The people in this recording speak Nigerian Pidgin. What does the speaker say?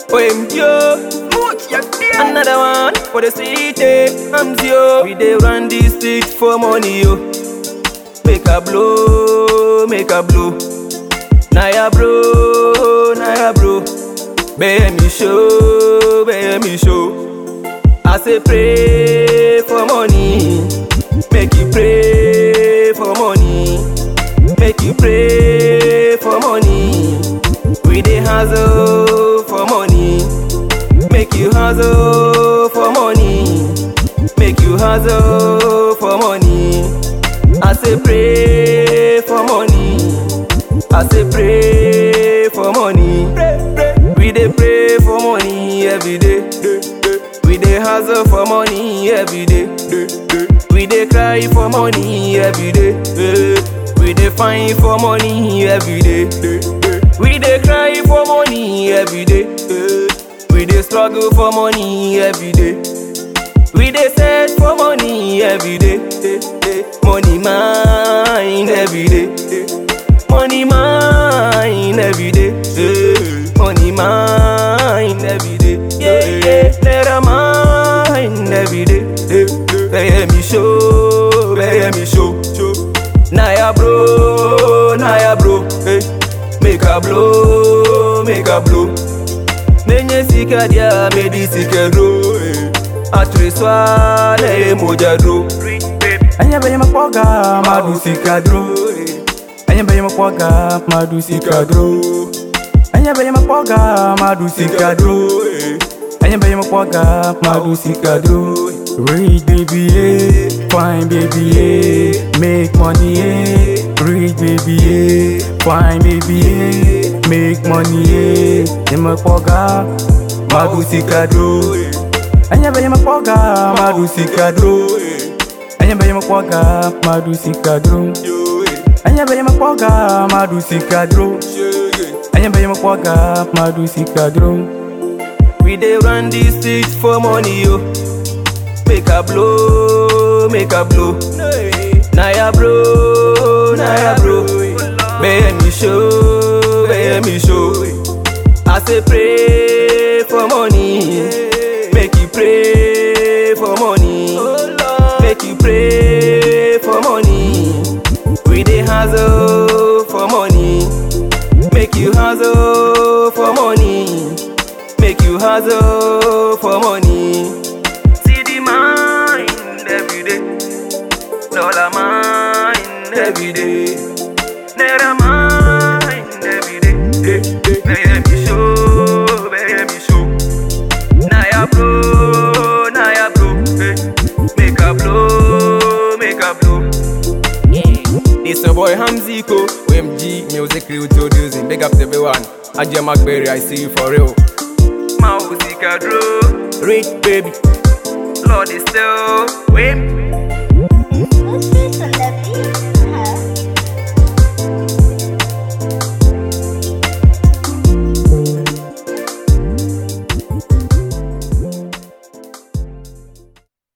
OMG, Another one for the city, I'm zero. We dey run the street for money, yo. Make a blow, make a blow. Naya bro, Naya bro. Bear me show, bear me show. I say pray for money, make you pray for money, make you pray for money. We dey hustle for money, make you hustle for money, make you hustle for money. I say pray for money, I say pray for money. We dey pray for money every day. We dey hustle for money every day. We dey cry for money every day. We dey find for money every day. We dey cry for money every day. We dey struggle for money every day. We dey search for money every day. Money mine every day. Money mine every day. Money mine every day. Yeah, yeah. Naira mine every day. Pay me show, pay me show. Naya bro, Naya bro. Hey. Make a blow, make a blow. Menye sika dia medi sika ro. Atreswa le moja dro. Anya benye makwaga madu sikadro Anya benye makwaga madu sikadro Anya benye makwaga madu sikadro Anya benye makwaga madu sikadro Rich baby yeah, fine baby yeah, make money yeah. Rich baby yeah, fine baby yeah, make money yeah. Anya makwaga madu sikadro Anya benye makwaga madu sikadro Anya benye makwaga madu sikadro Anya benye makwaga madu sikadro Anya benye makwaga madu sikadro We dey run the street for money, yo. Make a blow, make a blow. Naya bro, Naya bro. Bear me show, bear me show. I say pray for money, make you pray for money, make you pray for money. We dey hustle for money, make you hustle for money, make you hustle for money. See the mind every day, dollar mind every day, naira mind every day. Bear me show, bear me show. Naya bro, Naya bro, eh. make a blow, make a blow. It's your boy Hamziko, OMG Music Crew producing. Big up to everyone. Ajay McBerry, I see you for real. Mausika Drew, Rich baby, Lord is still, wait.